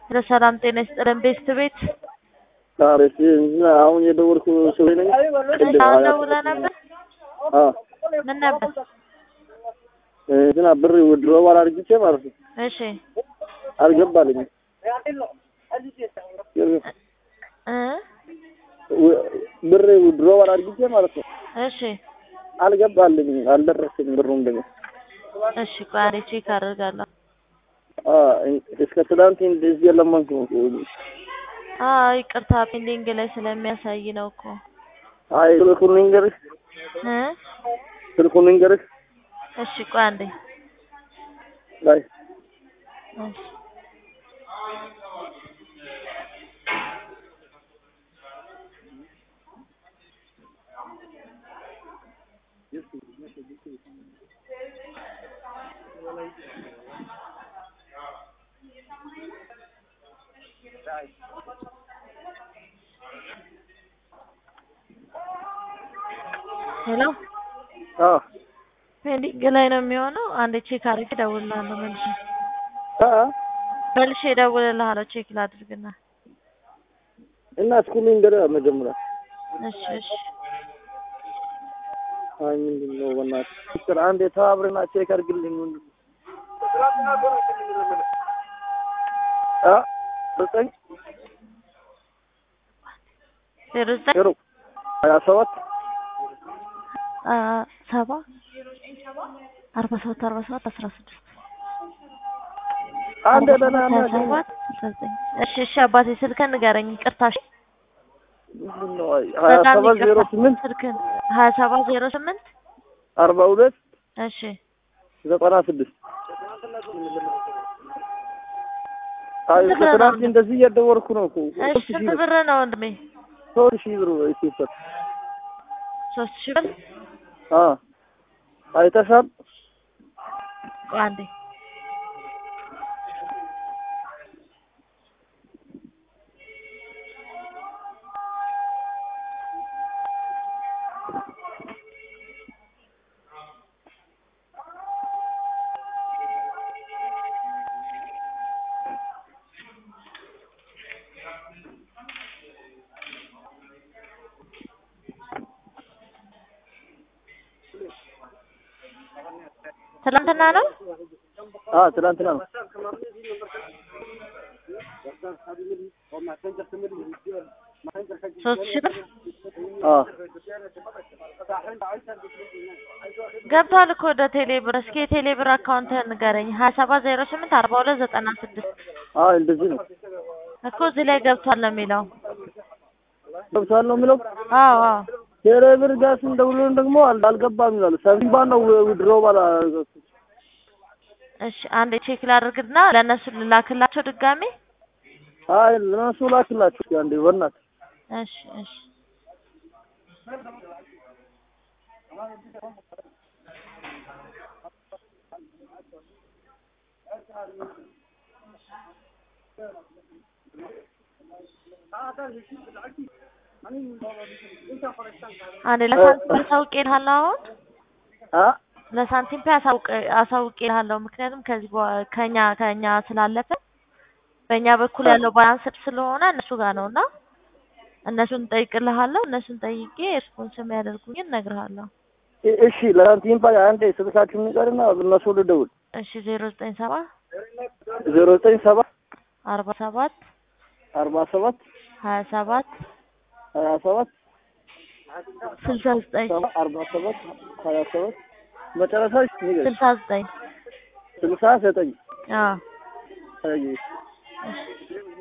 ለሰላም ጤና ይስጥልን ቤስት ቤት ታሪክ አሁን የደወልኩ ሰው ነኝ። ቅድም አሁን ሀያ- ደውለህ ነበር? አዎ ምን ነበር? እንትና ብር ውድሮ አድርግቼ ማለት ነው እሺ አልገባልኝም። እ ው- ብር ውድሮ አድርግቼ ማለት ነው እሺ አልገባልኝም፣ አልደረሰኝም ብሩም ደግሞ እሺ ቆይ አንዴ ቼክ አደርጋለሁ። አ እስከ ትናንት እንደዚህ የለመንኩ አዎ ይቅርታ ፔንዲንግ ላይ ስለሚያሳይ ነው እኮ አይ ስልኩን ልንገርሽ፣ እ ስልኩን ልንገርሽ እሺ ቆይ አንዴ ላይ እሺ ሄሎ አ ፔንዲንግ ላይ ነው የሚሆነው። አንዴ ቼክ አድርጌ እደውልልሃለሁ መልሼ አ መልሼ እደውልልሃለሁ ቼክ ላድርግና እና እስኩ ልንገርህ መጀመሪያ እሺ እሺ አይ ምንድን ነው በእናትህ ሚስጥር አንድ የተባብረና ቼክ አድርግልኝ ምንድን ነው አ ዘጠኝ ዜሮ ዘጠኝ ዜሮ ሀያ ሰባት አ ሰባ አርባ ሰባት አርባ ሰባት አስራ ስድስት አንድ አርባ ደህና ሰባት ሀያ እናገኝ ሰባት አስራ ዘጠኝ እሺ እሺ አባቴ ስልክህን ንገረኝ ይቅርታ እሺ ምንድን ነው አይ ሀያ በጣም ሰባት ዜሮ ይቅርታ ስምንት ስልክህን ሀያ ሰባት ዜሮ ስምንት አርባ ሁለት እሺ ዘጠና ስድስት አይ ስንት እስከ ብር ነው ትናንት ወንድም? እንደዚህ እያደወልኩ ነው እኮ እሺ ሶስት ሺህ ስንት ብር ብር ነው ወንድሜ ሶስት ሺህ ብር ኢትዮጵያ ሶስት ሺህ ብር አ አይተሻል ቆይ አንዴ ትናንትና ነው አ ትናንትና ነው ሶስት ሺህ ብር አ ገብቷል እኮ ወደ ቴሌ ብር። እስኪ የቴሌ ብር አካውንትህን ንገረኝ። ሀያ ሰባት ዜሮ ስምንት አርባ ሁለት ዘጠና ስድስት አ እንደዚህ ነው እኮ እዚህ ላይ ገብቷል ነው የሚለው። ገብቷል ነው የሚለው አዎ አዎ ቴሌ ብር ጋር ስንደውልልን ደግሞ አል- አልገባም ይላሉ። ሰቢባ ነው ውድሮ ባላ እሺ አንዴ ቼክ ላድርግና ለእነሱ ልላክላቸው ድጋሜ። አይ ለነሱ ላክላችሁ እስኪ አንዴ በእናትህ እሺ እሺ አንዴ ለሳንቲም አሳውቄልሃለሁ አሁን አ ለሳንቲም ፔ አሳውቅ አሳውቄልሃለሁ ምክንያቱም ከዚህ በኋላ ከኛ ከኛ ስላለፈ በእኛ በኩል ያለው ባላንስ ስለሆነ እነሱ ጋር ነው እና እነሱን ጠይቅልሃለሁ እነሱን ጠይቄ ሪስፖንስ የሚያደርጉኝን እነግርሃለሁ። እ- እሺ ለሳንቲም ፓ አንዴ ስልካችሁ ንገርና እነሱ ልደውል እሺ ዜሮ ዘጠኝ ሰባ ዜሮ ዘጠኝ ሰባ አርባ ሰባት አርባ ሰባት ሀያ ሰባት ሀያ ሰባት ስልሳ ዘጠኝ ሰባ አርባ ሰባት ሀያ ሰባት መጨረሻ ንገር ስልሳ ዘጠኝ ስልሳ ዘጠኝ አዎ አይ እሺ